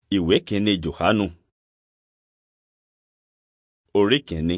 Ìwé kìíní Jòhánù Orí kìíní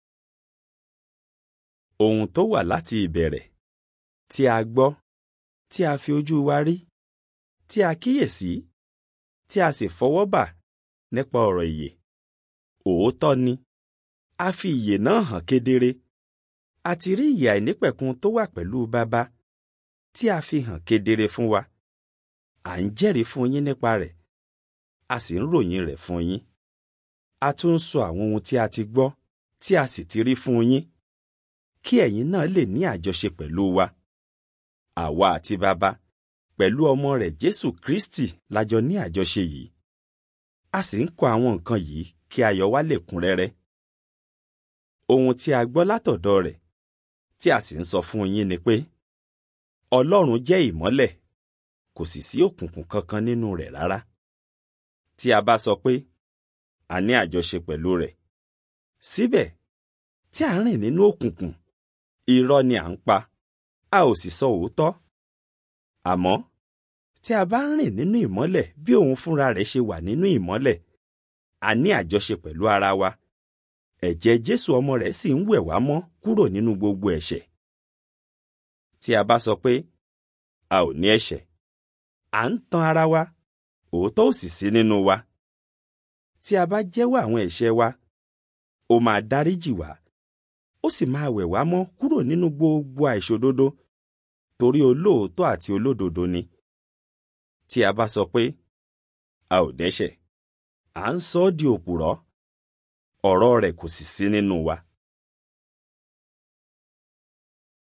Ohun tó wà láti ìbẹ̀rẹ̀, tí a gbọ́, tí a fi ojú wa rí, tí a kíyèsí, tí a sì fọwọ́ bà nípa ọ̀rọ̀ ìyè. Òótọ́ ni, a fi ìyè náà hàn kedere. A ti rí ìyè àìnípẹ̀kun tó wà pẹ̀lú Baba, tí a fi hàn kedere fún wa. À ń jẹ́rìí fún yín nípa rẹ̀, a sì ń ròyìn rẹ̀ fún yín. A tún ń sọ àwọn ohun tí a ti gbọ́, tí a sì ti rí fún yín, kí ẹ̀yin náà lè ní àjọṣe pẹ̀lú wa. Àwa àti Baba, pẹ̀lú ọmọ rẹ̀ Jésù Kristi la jọ ní àjọṣe yìí. A sì ń kọ àwọn nǹkan yìí kí ayọ̀ wa lè kún rẹ́rẹ́. Ohun tí a gbọ́ látọ̀dọ̀ rẹ̀, tí a sì ń sọ fún yín ni pé, Ọlọ́run jẹ́ ìmọ́lẹ̀, kò sì sí òkùnkùn kankan nínú rẹ̀ rárá. Tí a bá sọ pé a ní àjọṣe pẹ̀lú rẹ̀, síbẹ̀ tí a ń rìn nínú òkùnkùn, irọ́ ni à ń pa, a ò sì sọ òótọ́. Àmọ́ tí a bá ń rìn nínú ìmọ́lẹ̀ bí òun fúnra rẹ̀ ṣe wà nínú ìmọ́lẹ̀, a ní àjọṣe pẹ̀lú ara wa. Ẹ̀jẹ̀ Jésù ọmọ rẹ̀ sì ń wẹ̀ wá mọ́ kúrò nínú gbogbo ẹ̀ṣẹ̀. Tí a bá sọ pé a ò ní ẹ̀ṣẹ̀, à ń tan ara wa, òótọ́ ò sì sí nínú wa. Tí a bá jẹ́wọ́ àwọn ẹ̀ṣẹ̀ wa, ó máa dáríjì wá, ó sì máa wẹ̀ wá mọ́ kúrò nínú gbogbo àìṣòdodo, torí olóòótọ́ àti olódodo ni. Tí a bá sọ pé a ò dẹ́ṣẹ̀, à ń sọ ọ́ di òpùrọ́, ọ̀rọ̀ rẹ̀ kò sì sí nínú wa.